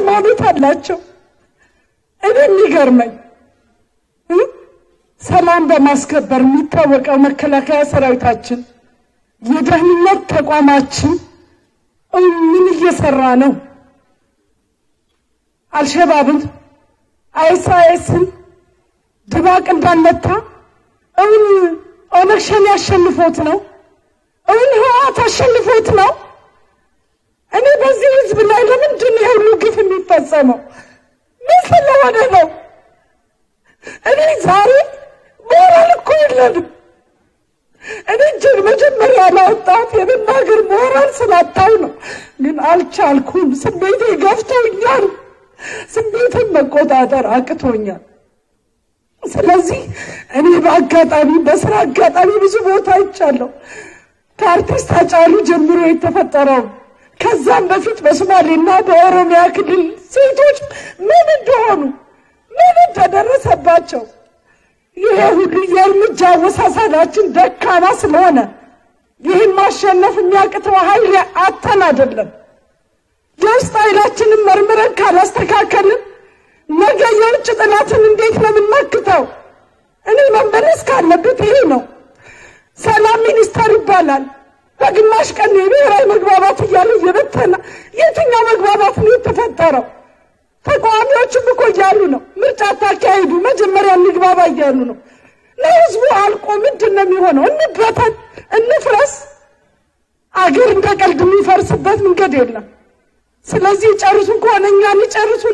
ሃይማኖት አላቸው። እኔ የሚገርመኝ እ ሰላም በማስከበር የሚታወቀው መከላከያ ሰራዊታችን የደህንነት ተቋማችን ምን እየሰራ ነው? አልሸባብን አይኤስአይኤስን ድባቅ እንዳልመታ እውን ኦነግ ሸኔ አሸንፎት ነው? እውን ህወሓት አሸንፎት ነው? እኔ በዚህ ህዝብ ላይ ለምንድን ነው የሁሉ ግፍ የሚፈጸመው? ምን ስለሆነ ነው? እኔ ዛሬ ሞራል እኮ የለንም። እኔ እጅግ መጀመሪያ ላወጣት የመናገር ሞራል ስላጣው ነው፣ ግን አልቻልኩም። ስሜቴ ገፍቶኛል። ስሜትን መቆጣጠር አቅቶኛል። ስለዚህ እኔ በአጋጣሚ በስራ አጋጣሚ ብዙ ቦታ አይቻለሁ። ከአርቲስት ሃጫሉ ጀምሮ የተፈጠረው ከዛም በፊት በሶማሌና በኦሮሚያ ክልል ሴቶች ምን እንደሆኑ ምን እንደደረሰባቸው ይሄ ሁሉ የእርምጃ አወሳሰዳችን ደካማ ስለሆነ ይህን ማሸነፍ የሚያቅተው ኃይል አተን አይደለም። የውስጥ ኃይላችንን መርምረን ካላስተካከልን ነገ የውጭ ጥላትን እንዴት ነው የምናክተው? እኔ መመለስ ካለበት ይሄ ነው። ሰላም ሚኒስተር ይባላል። በግማሽ ቀን የብሔራዊ መግባባት እያለ እየበተነ የትኛው መግባባት ነው የተፈጠረው? ተቃዋሚዎችም እኮ እያሉ ነው ምርጫ ታካሂዱ፣ መጀመሪያ እንግባባ እያሉ ነው። ለህዝቡ አልቆ ምንድን ነው የሚሆነው? እንበተን፣ እንፍረስ። አገር እንደ ቀልድ የሚፈርስበት መንገድ የለም። ስለዚህ ጨርሱ ከሆነ እኛን ይጨርሱ